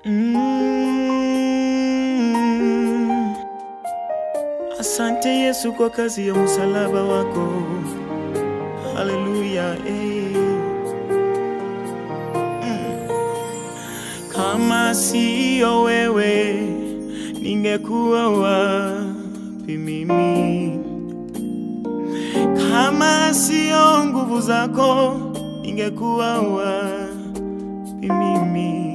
Mm. Asante Yesu kwa kazi ya msalaba wako. Haleluya. eh. Mm. Kama siyo wewe ningekuwa wapi mimi? Kama siyo nguvu zako ningekuwa wapi mimi?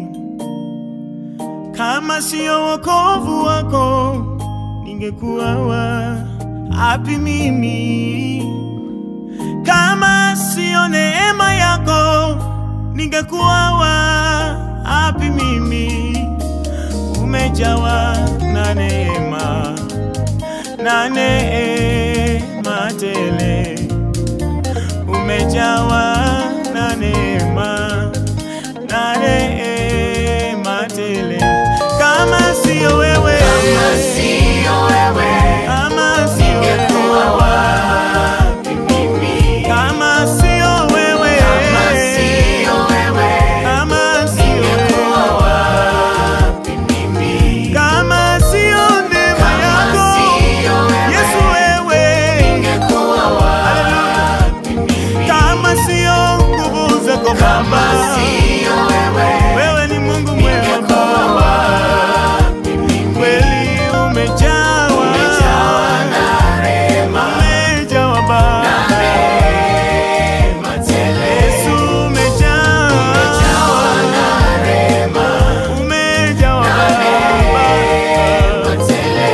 Kama siyo wokovu wako ningekuwa wapi mimi? Kama siyo neema yako ningekuwa wapi mimi? Umejawa na neema na neema tele, umejawa na neema na neema tele. Kama siyo wewe, Kama siyo wewe, kama siyo ningekuwa wewe, wapi mimi? kama siyo wewe, Kama siyo wewe, kama siyo ningekuwa wewe, wapi mimi? kama siyo neema Kama yako siyo wewe, Yesu wewe, ningekuwa wapi mimi? kama siyo nguvu zako Kama Baba, siyo wewe, wewe ni Mungu mwema ningekuwa Baba, wapi mimi? kweli umejawa, Umejawa na rehema, umejawa Baba, neema tele. Yesu umejawa, Umejawa na rehema, umejawa Baba, neema tele.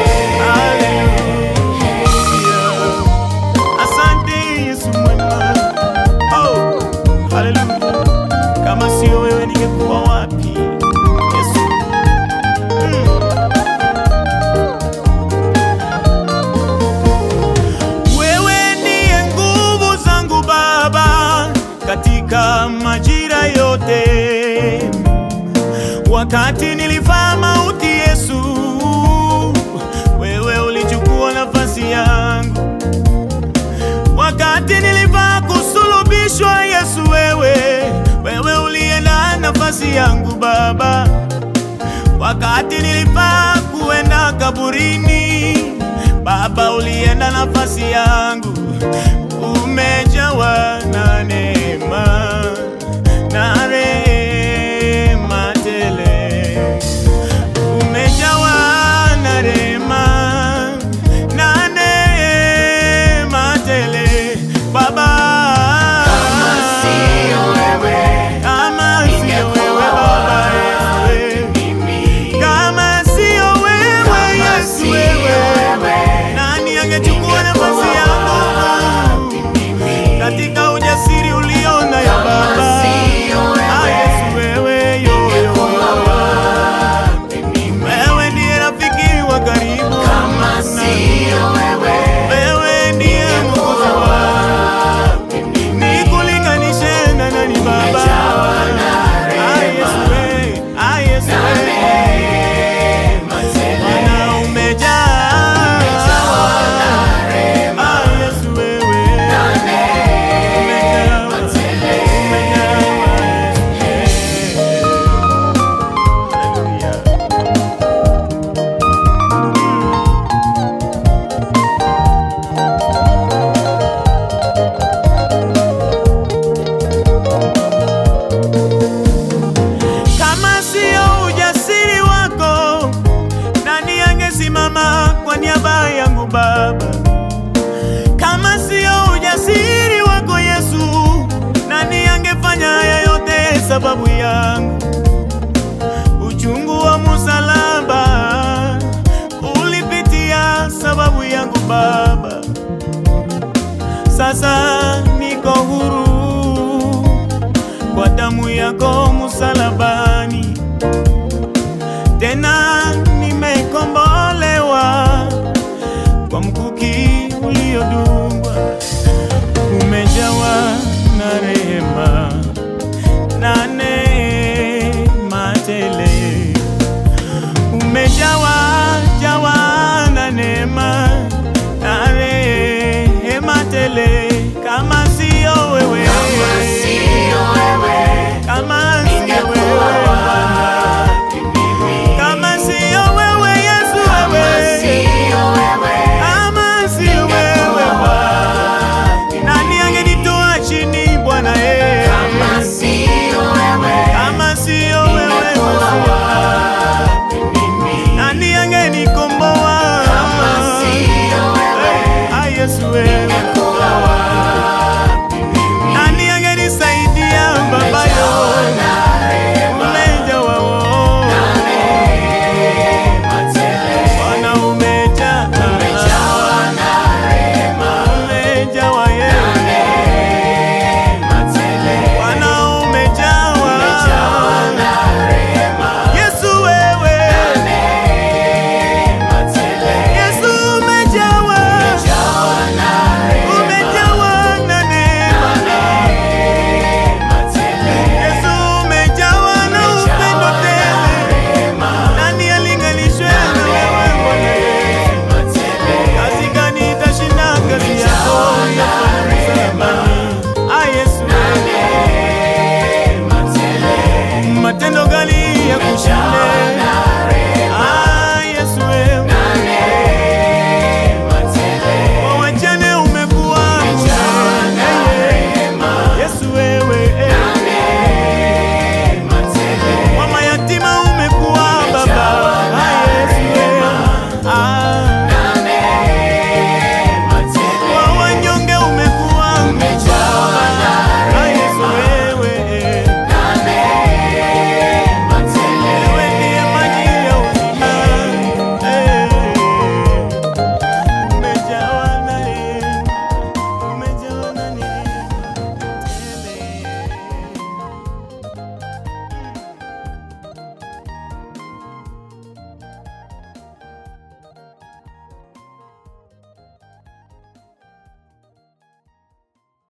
Hallelujah. Asante Yesu mwema. Oh, hallelujah. Kama sio wewe ningekuwa wapi? Yesu. Mm. Wewe ndiye nguvu zangu Baba katika majira yote. Wakati nilifaa mauti Yesu, wewe ulichukua nafasi yangu. Wakati nilifaa kusulubishwa Yesu, wewe wewe ulienda nafasi yangu Baba. Wakati nilifaa kuenda kaburini, Baba ulienda nafasi yangu. Umejawa na neema na rehema tele umejawa na rehema na neema tele Baba, Kama siyo wewe, kama sio wewe Baba Yesu, mimi. kama sio wewe Kama Yesu, siyo wewe wewe, nani angechukua nafasi yangu mimi. katika ujasiri uliona ya Kama Baba? siyo Ah, wewe, Yesu wewe, yo, yo, ningekuwa yo. wapi mimi? Wewe ndiye rafiki wa karibu, Kama siyo wewe, wewe ndiye mwokozi wangu. wapi mimi? Nikulinganishe na nani Baba? Umejawa na Ah, rehema, Yesu wewe, ah, Yesu na wewe. neema tele. Bwana umejaa. Umejawa na rehema, Ah, Yesu wewe. na neema Umejawa. tele. Umejawa. Hallelujah. Kama sio ujasiri wako, nani angesimama kwa niaba yangu Baba? Kama sio ujasiri wako Yesu, nani angefanya haya yote sababu yangu? Uchungu wa msalaba ulipitia sababu yangu Baba. Sasa niko huru kwa damu yako msalabani, tena nimekombolewa kwa mkuki uliodu